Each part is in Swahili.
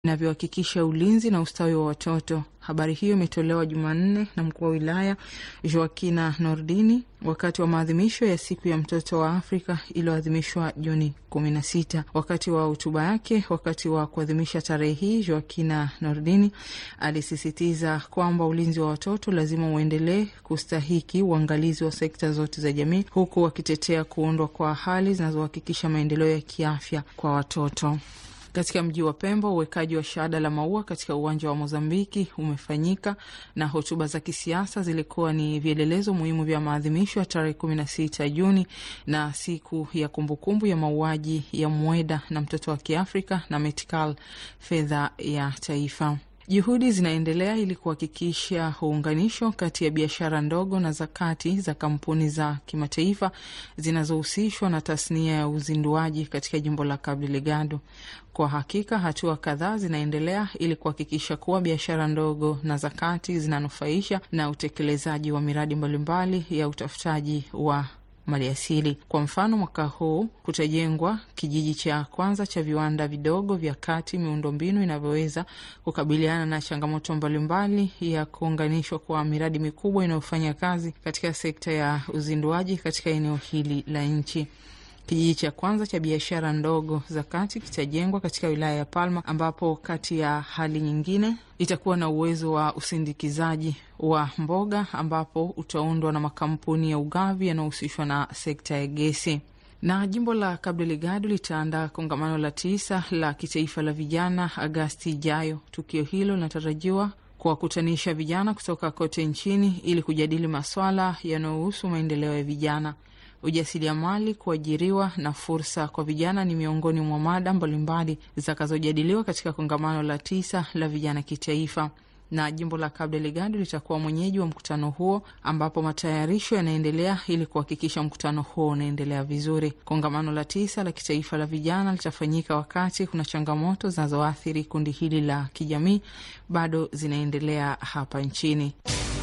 inavyohakikisha ulinzi na ustawi wa watoto. Habari hiyo imetolewa Jumanne na mkuu wa wilaya Joakina Nordini wakati wa maadhimisho ya siku ya mtoto wa Afrika iliyoadhimishwa Juni kumi na sita. Wakati wa hotuba yake wakati wa kuadhimisha tarehe hii, Joakina Nordini alisisitiza kwamba ulinzi wa watoto lazima uendelee kustahiki uangalizi wa sekta zote za jamii, huku wakitetea kuundwa kwa hali zinazohakikisha maendeleo ya kiafya kwa watoto. Katika mji wa Pemba, uwekaji wa shada la maua katika uwanja wa Mozambiki umefanyika na hotuba za kisiasa zilikuwa ni vielelezo muhimu vya maadhimisho ya tarehe kumi na sita Juni na siku ya kumbukumbu ya mauaji ya Mweda na mtoto wa Kiafrika na Metkal, fedha ya taifa. Juhudi zinaendelea ili kuhakikisha uunganisho kati ya biashara ndogo na za kati za kampuni za kimataifa zinazohusishwa na tasnia ya uzinduaji katika jimbo la Cabo Delgado. Kwa hakika hatua kadhaa zinaendelea ili kuhakikisha kuwa biashara ndogo na za kati zinanufaisha na utekelezaji wa miradi mbalimbali ya utafutaji wa maliasili. Kwa mfano, mwaka huu kutajengwa kijiji cha kwanza cha viwanda vidogo vya kati, miundombinu inavyoweza kukabiliana na changamoto mbalimbali ya kuunganishwa kwa miradi mikubwa inayofanya kazi katika sekta ya uzinduaji katika eneo hili la nchi. Kijiji cha kwanza cha biashara ndogo za kati kitajengwa katika wilaya ya Palma, ambapo kati ya hali nyingine itakuwa na uwezo wa usindikizaji wa mboga, ambapo utaundwa na makampuni ya ugavi yanayohusishwa na sekta ya gesi. Na jimbo la Cabo Delgado litaandaa kongamano la tisa la kitaifa la vijana Agasti ijayo. Tukio hilo linatarajiwa kuwakutanisha vijana kutoka kote nchini ili kujadili maswala yanayohusu maendeleo ya vijana ujasiriamali, kuajiriwa na fursa kwa vijana ni miongoni mwa mada mbalimbali zitakazojadiliwa katika kongamano la tisa la vijana kitaifa, na jimbo la Cabo Delgado litakuwa mwenyeji wa mkutano huo, ambapo matayarisho yanaendelea ili kuhakikisha mkutano huo unaendelea vizuri. Kongamano la tisa la kitaifa la vijana litafanyika wakati kuna changamoto zinazoathiri kundi hili la kijamii bado zinaendelea hapa nchini.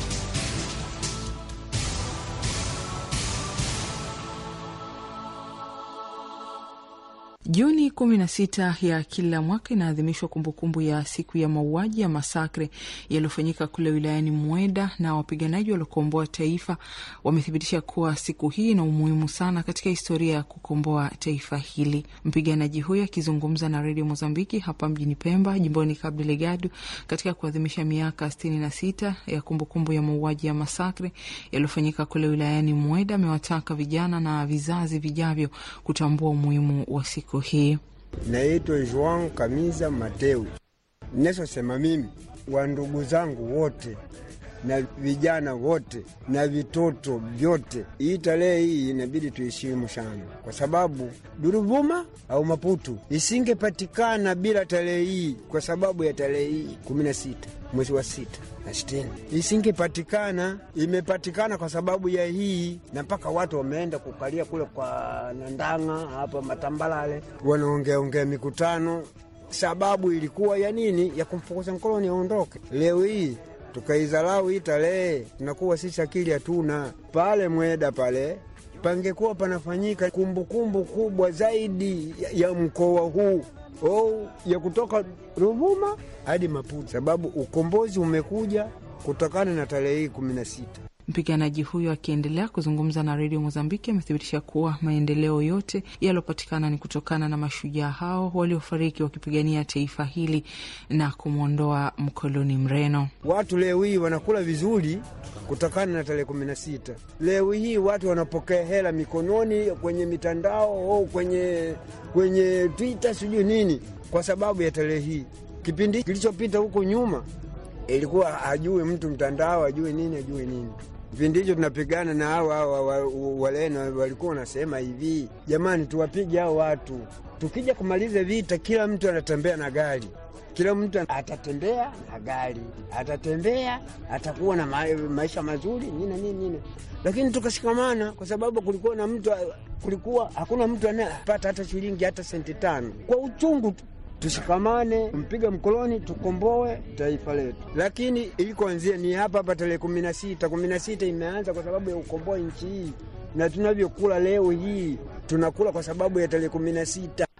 Juni kumi na sita ya kila mwaka inaadhimishwa kumbukumbu ya siku ya mauaji ya masakre yaliyofanyika kule wilayani Mweda, na wapiganaji waliokomboa taifa wamethibitisha kuwa siku hii ina umuhimu sana katika historia ya kukomboa taifa hili. Mpiganaji huyo akizungumza na redio Mozambiki hapa mjini Pemba, jimboni Cabo Delgado, katika kuadhimisha miaka sitini na sita ya kumbukumbu ya mauaji ya masakre yaliyofanyika kule wilayani Mweda, amewataka vijana na vizazi vijavyo kutambua umuhimu wa siku hii. Naitwa Joan Kamiza Mateu. Ninachosema mimi, wa ndugu zangu wote na vijana wote na vitoto vyote, hii tarehe hii inabidi tuheshimu sana, kwa sababu Duruvuma au Maputu isingepatikana bila tarehe hii, kwa sababu ya tarehe hii kumi na sita mwezi wa sita na sitini isingepatikana. Imepatikana kwa sababu ya hii, na mpaka watu wameenda kukalia kule kwa Nandanga hapa Matambalale, wanaongeaongea mikutano. Sababu ilikuwa ya nini? Ya kumfukuza mkoloni aondoke. Leo hii tukaidharau hii tarehe, tunakuwa sisi akili hatuna. Pale Mweda pale pangekuwa panafanyika kumbukumbu kubwa zaidi ya, ya mkoa huu oh, ya kutoka Ruvuma hadi Maputo, sababu ukombozi umekuja kutokana na tarehe hii kumi na sita. Mpiganaji huyo akiendelea kuzungumza na redio Mozambiki amethibitisha kuwa maendeleo yote yaliyopatikana ni kutokana na mashujaa hao waliofariki wakipigania taifa hili na kumwondoa mkoloni Mreno. Watu leo hii wanakula vizuri kutokana na tarehe kumi na sita. Leo hii watu wanapokea hela mikononi kwenye mitandao au kwenye, kwenye Twitter sijui nini, kwa sababu ya tarehe hii. Kipindi kilichopita huko nyuma ilikuwa hajui mtu mtandao, ajue nini, ajue nini Kipindi hicho tunapigana na hao hao Waleno, walikuwa wanasema hivi, jamani, tuwapige hao watu. Tukija kumaliza vita, kila mtu anatembea na gari, kila mtu atatembea na gari, atatembea, atakuwa na ma maisha mazuri nini nini nini, lakini tukashikamana, kwa sababu kulikuwa na mtu, kulikuwa hakuna mtu anayepata hata shilingi hata senti tano kwa uchungu tu Tushikamane, mpiga mkoloni, tukomboe taifa letu. Lakini ilikoanzia ni hapa hapa tarehe kumi na sita. Kumi na sita imeanza kwa sababu ya ukomboa nchi hii, na tunavyokula leo hii tunakula kwa sababu ya tarehe kumi na sita.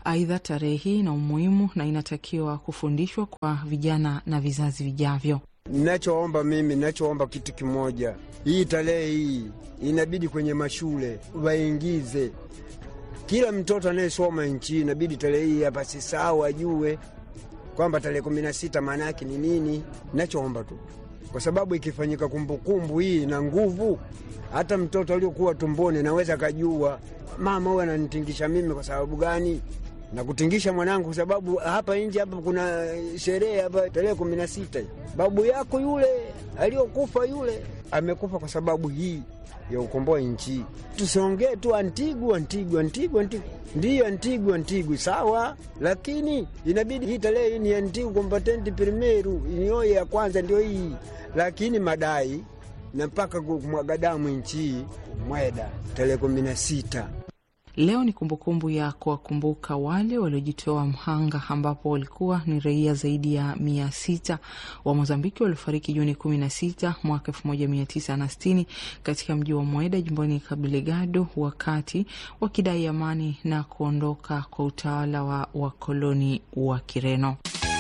Aidha, tarehe hii ina umuhimu na inatakiwa kufundishwa kwa vijana na vizazi vijavyo. Nachoomba mimi, nachoomba kitu kimoja, hii tarehe hii inabidi kwenye mashule waingize kila mtoto anayesoma nchi, inabidi tarehe hii hapa sisahau, ajue kwamba tarehe kumi na sita maana yake ni nini. Nachoomba tu, kwa sababu ikifanyika kumbukumbu hii na nguvu, hata mtoto aliokuwa tumboni naweza akajua mama huyu ananitingisha mimi kwa sababu gani na kutingisha mwanangu kwa sababu hapa nje hapa kuna sherehe hapa tarehe kumi na sita. Babu yako yule aliyokufa yule amekufa kwa sababu hii ya ukomboa nchi. Tusiongee tu Antigu, Antigu, Antigu, Antigu. Ndiyo Antigu, Antigu sawa, lakini inabidi hii tarehe hii ni Antigu kombatenti primeru iniyoye ya kwanza ndio hii, lakini madai na mpaka kumwaga damu nchi mweda tarehe kumi na sita. Leo ni kumbukumbu ya kuwakumbuka wale waliojitoa mhanga, ambapo walikuwa ni raia zaidi ya mia sita wa Mozambiki waliofariki Juni kumi na sita mwaka elfu moja mia tisa na sitini katika mji wa Mweda jimboni Kabeligado, wakati wakidai amani na kuondoka kwa utawala wa wakoloni wa Kireno.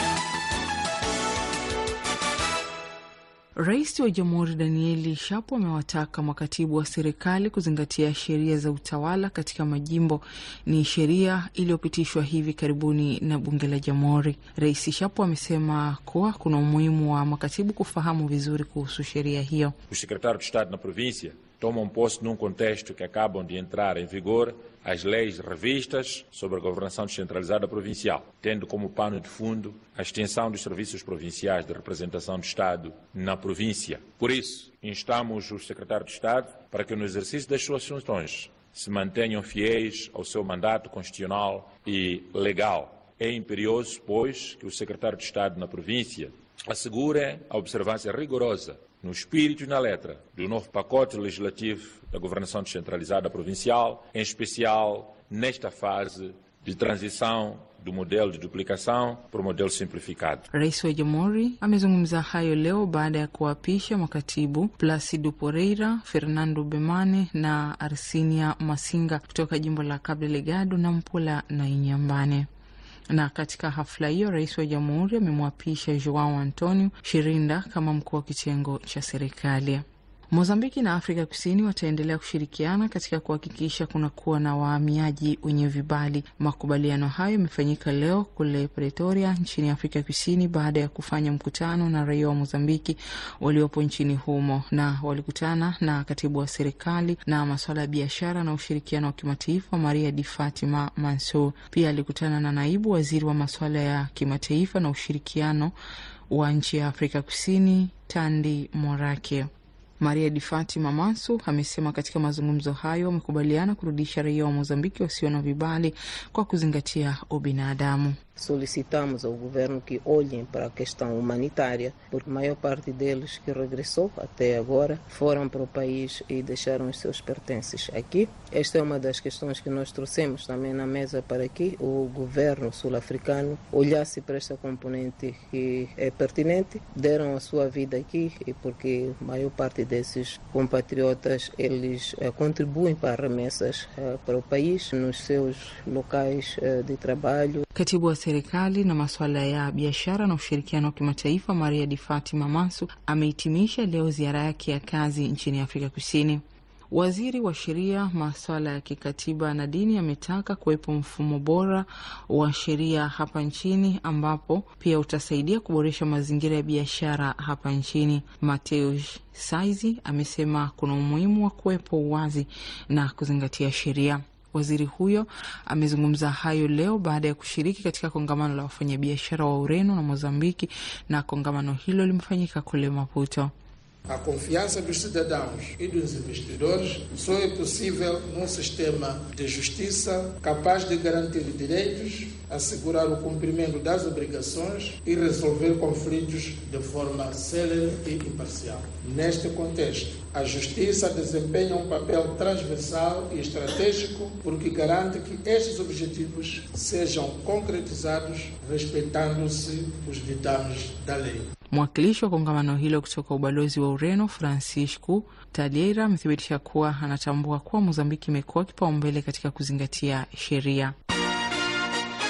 Rais wa Jamhuri Danieli Shapo amewataka makatibu wa serikali kuzingatia sheria za utawala katika majimbo. Ni sheria iliyopitishwa hivi karibuni na bunge la Jamhuri. Rais Shapo amesema kuwa kuna umuhimu wa makatibu kufahamu vizuri kuhusu sheria hiyo. Os secretários de Estado na província tomam posse num contexto que acabam de entrar em vigor as leis revistas sobre a governação descentralizada provincial, tendo como pano de fundo a extensão dos serviços provinciais de representação do Estado na província. Por isso, instamos os secretários de Estado para que no exercício das suas funções se mantenham fiéis ao seu mandato constitucional e legal. É imperioso, pois, que o secretário de Estado na província assegure a observância rigorosa no espírito e na letra do novo pacote legislativo da governação descentralizada provincial, em especial nesta fase de transição do modelo de duplicação para o modelo simplificado. Rais wa Jamhuri amezungumza hayo leo baada ya kuwapisha makatibu Placido Poreira, Fernando Bemane na Arsinia Masinga kutoka jimbo la Cabo Delgado na Mpula na Inyambane na katika hafla hiyo rais wa jamhuri amemwapisha Joao Antonio Shirinda kama mkuu wa kitengo cha serikali. Mozambiki na Afrika Kusini wataendelea kushirikiana katika kuhakikisha kunakuwa na wahamiaji wenye vibali. Makubaliano hayo yamefanyika leo kule Pretoria nchini Afrika Kusini baada ya kufanya mkutano na raia wa Mozambiki waliopo nchini humo, na walikutana na katibu wa serikali na masuala ya biashara na ushirikiano wa kimataifa Maria Di Fatima Mansur. Pia alikutana na naibu waziri wa masuala ya kimataifa na ushirikiano wa nchi ya Afrika Kusini Tandi Morake. Maria Di Fatima Mansu amesema katika mazungumzo hayo wamekubaliana kurudisha raia wa Mozambiki wasio na vibali kwa kuzingatia ubinadamu. Solicitamos ao governo que olhem para a questão humanitária, porque a maior parte deles que regressou até agora foram para o país e deixaram os seus pertences aqui. Esta é uma das questões que nós trouxemos também na mesa para que o governo sul-africano olhasse para esta componente que é pertinente. Deram a sua vida aqui e porque a maior parte desses compatriotas eles uh, contribuem para remessas uh, para o país nos seus locais uh, de trabalho. Katibu wa serikali na masuala ya biashara na ushirikiano wa kimataifa Maria Di Fatima Mansu amehitimisha leo ziara yake ya kazi nchini Afrika Kusini. Waziri wa sheria, masuala ya kikatiba na dini ametaka kuwepo mfumo bora wa sheria hapa nchini ambapo pia utasaidia kuboresha mazingira ya biashara hapa nchini. Mateus Saizi amesema kuna umuhimu wa kuwepo uwazi na kuzingatia sheria. Waziri huyo amezungumza hayo leo baada ya kushiriki katika kongamano la wafanyabiashara wa Ureno na Mozambiki, na kongamano hilo limefanyika kule Maputo. A confiança dos cidadãos e dos investidores só é possível num sistema de justiça capaz de garantir direitos, assegurar o cumprimento das obrigações e resolver conflitos de forma célere e imparcial. Neste contexto, a justiça desempenha um papel transversal e estratégico porque garante que estes objetivos sejam concretizados respeitando-se os ditames da lei. Mwakilishi wa kongamano hilo kutoka ubalozi wa Ureno, Francisco Talieira, amethibitisha kuwa anatambua kuwa Mozambiki imekuwa kipaumbele katika kuzingatia sheria.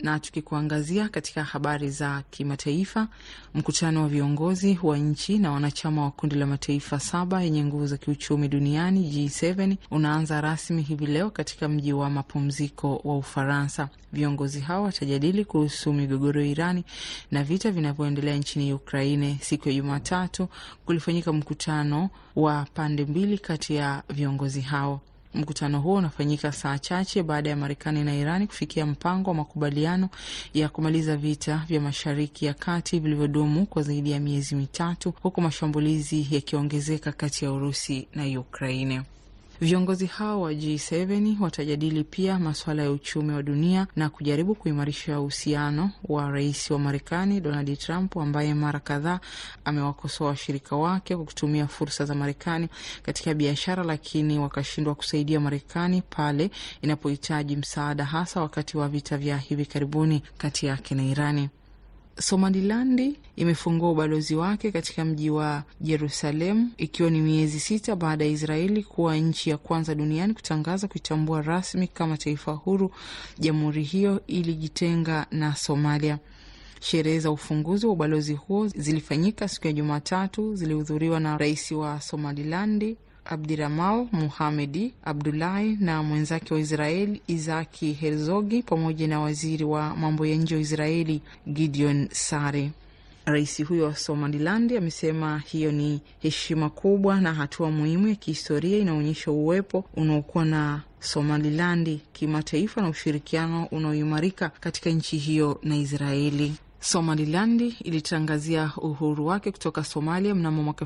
Na tukikuangazia katika habari za kimataifa, mkutano wa viongozi wa nchi na wanachama wa kundi la mataifa saba yenye nguvu za kiuchumi duniani G7 unaanza rasmi hivi leo katika mji wa mapumziko wa Ufaransa. Viongozi hao watajadili kuhusu migogoro ya Irani na vita vinavyoendelea nchini Ukraine. Siku ya Jumatatu kulifanyika mkutano wa pande mbili kati ya viongozi hao. Mkutano huo unafanyika saa chache baada ya Marekani na Irani kufikia mpango wa makubaliano ya kumaliza vita vya Mashariki ya Kati vilivyodumu kwa zaidi ya miezi mitatu, huku mashambulizi yakiongezeka kati ya Urusi na Ukraine. Viongozi hao wa G7 watajadili pia masuala ya uchumi wa dunia na kujaribu kuimarisha uhusiano wa rais wa Marekani Donald Trump ambaye mara kadhaa amewakosoa washirika wake kwa kutumia fursa za Marekani katika biashara, lakini wakashindwa kusaidia Marekani pale inapohitaji msaada, hasa wakati wa vita vya hivi karibuni kati yake na Irani. Somalilandi imefungua ubalozi wake katika mji wa Jerusalem ikiwa ni miezi sita baada ya Israeli kuwa nchi ya kwanza duniani kutangaza kuitambua rasmi kama taifa huru. Jamhuri hiyo ilijitenga na Somalia. Sherehe za ufunguzi wa ubalozi huo zilifanyika siku ya Jumatatu, zilihudhuriwa na rais wa Somalilandi Abdiramal Muhamedi Abdulahi na mwenzake wa Israeli Izaki Herzogi pamoja na waziri wa mambo ya nje wa Israeli Gideon Sare. Rais huyo wa Somalilandi amesema hiyo ni heshima kubwa na hatua muhimu ya kihistoria inaonyesha uwepo unaokuwa na Somalilandi kimataifa na ushirikiano unaoimarika katika nchi hiyo na Israeli. Somalilandi ilitangazia uhuru wake kutoka Somalia mnamo mwaka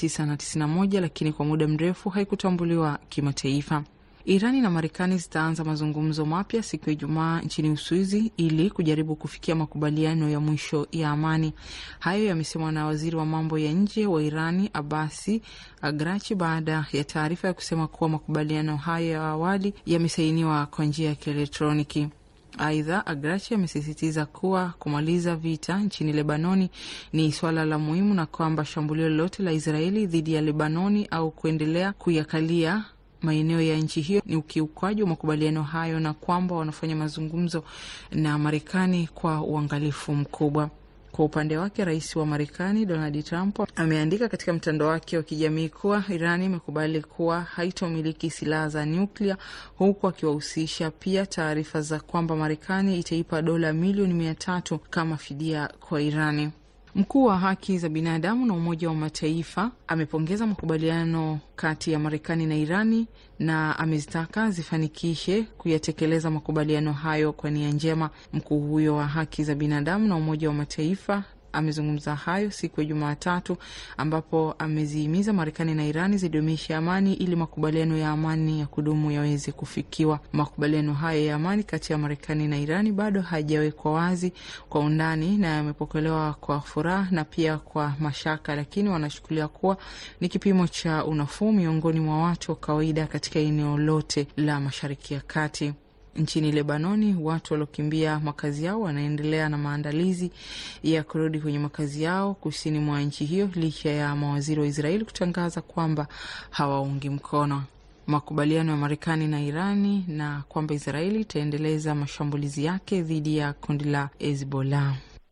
1991 lakini kwa muda mrefu haikutambuliwa kimataifa. Irani na Marekani zitaanza mazungumzo mapya siku ya Ijumaa nchini Uswizi ili kujaribu kufikia makubaliano ya mwisho ya amani. Hayo yamesemwa na waziri wa mambo ya nje wa Irani Abasi Agrachi baada ya taarifa ya kusema kuwa makubaliano hayo ya awali yamesainiwa kwa njia ya kielektroniki. Aidha, Agrachi amesisitiza kuwa kumaliza vita nchini Lebanoni ni swala la muhimu na kwamba shambulio lolote la Israeli dhidi ya Lebanoni au kuendelea kuyakalia maeneo ya nchi hiyo ni ukiukwaji wa makubaliano hayo na kwamba wanafanya mazungumzo na Marekani kwa uangalifu mkubwa. Kwa upande wake rais wa Marekani Donald Trump ameandika katika mtandao wake wa kijamii kuwa Irani imekubali kuwa haitomiliki silaha za nyuklia, huku akiwahusisha pia taarifa za kwamba Marekani itaipa dola milioni mia tatu kama fidia kwa Irani. Mkuu wa haki za binadamu na Umoja wa Mataifa amepongeza makubaliano kati ya Marekani na Irani na amezitaka zifanikishe kuyatekeleza makubaliano hayo kwa nia njema. Mkuu huyo wa haki za binadamu na Umoja wa Mataifa amezungumza hayo siku ya Jumatatu ambapo amezihimiza Marekani na Irani zidumishe amani ili makubaliano ya amani ya kudumu yaweze kufikiwa. Makubaliano hayo ya amani kati ya Marekani na Irani bado hajawekwa wazi kwa undani na yamepokelewa kwa furaha na pia kwa mashaka, lakini wanachukulia kuwa ni kipimo cha unafuu miongoni mwa watu wa kawaida katika eneo lote la Mashariki ya Kati. Nchini Lebanoni, watu waliokimbia makazi yao wanaendelea na maandalizi ya kurudi kwenye makazi yao kusini mwa nchi hiyo licha ya mawaziri wa Israeli kutangaza kwamba hawaungi mkono makubaliano ya Marekani na Irani na kwamba Israeli itaendeleza mashambulizi yake dhidi ya kundi la Hezbollah.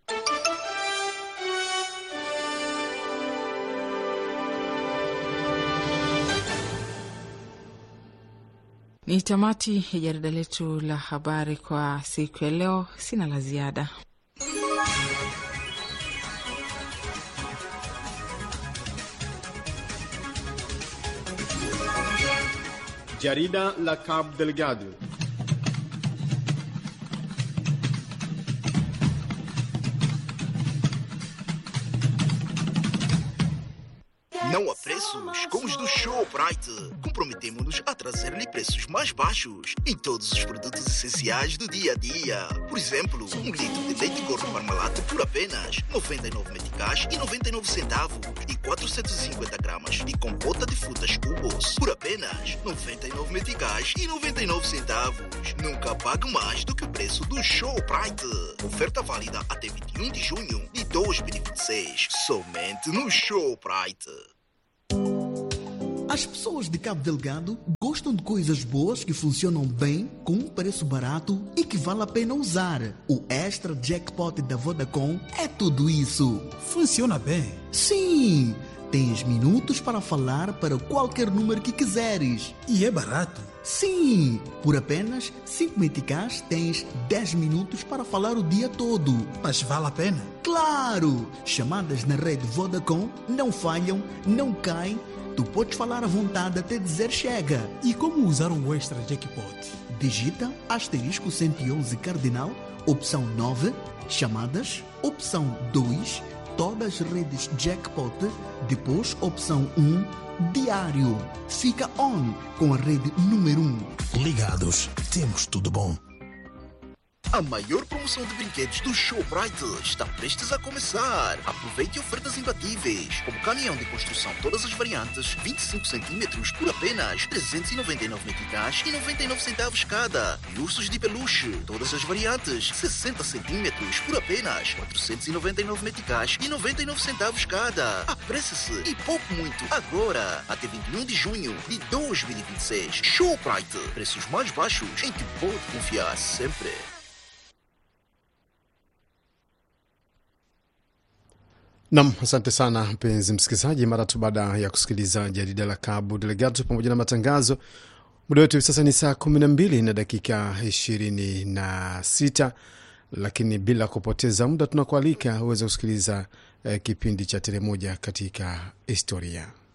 Ni tamati ya jarida letu la habari kwa siku ya leo. Sina la ziada. Jarida la Cabo Delgado. Não há preços como os do Showbright. Comprometemos-nos a trazer-lhe preços mais baixos em todos os produtos essenciais do dia a dia. Por exemplo, um litro de leite gordo Parmalat por apenas 99 meticais e 99 centavos e 450 gramas de compota de frutas cubos por apenas 99 meticais e 99 centavos. Nunca pague mais do que o preço do Showbright. Oferta válida até 21 de junho de 2026. Somente no Showbright. As pessoas de Cabo Delgado gostam de coisas boas que funcionam bem, com um preço barato e que vale a pena usar. O Extra Jackpot da Vodacom é tudo isso. Funciona bem. Sim! Tens minutos para falar para qualquer número que quiseres. E é barato. Sim! Por apenas 5 meticais tens 10 minutos para falar o dia todo. Mas vale a pena? Claro! Chamadas na rede Vodacom não falham, não caem. Tu podes falar à vontade até dizer chega. E como usar o Extra Jackpot? Digita asterisco 111 cardinal, opção 9, chamadas, opção 2, todas as redes jackpot, depois opção 1, diário. Fica on com a rede número 1. Ligados, temos tudo bom. A maior promoção de brinquedos do Showbrite está prestes a começar. Aproveite ofertas imbatíveis, como caminhão de construção todas as variantes, 25 centímetros por apenas 399 meticais e 99 centavos cada. E ursos de peluche, todas as variantes, 60 centímetros por apenas 499 meticais e 99 centavos cada. Apresse-se e pouco muito agora, até 21 de junho de 2026. Showbrite, preços mais baixos em que pode confiar sempre. Nam, asante sana mpenzi msikilizaji. Mara tu baada ya kusikiliza jarida la Cabo Delgado pamoja na matangazo, muda wetu hivi sasa ni saa kumi na mbili na dakika ishirini na sita lakini bila kupoteza muda tunakualika uweze kusikiliza eh, kipindi cha Tele Moja katika Historia.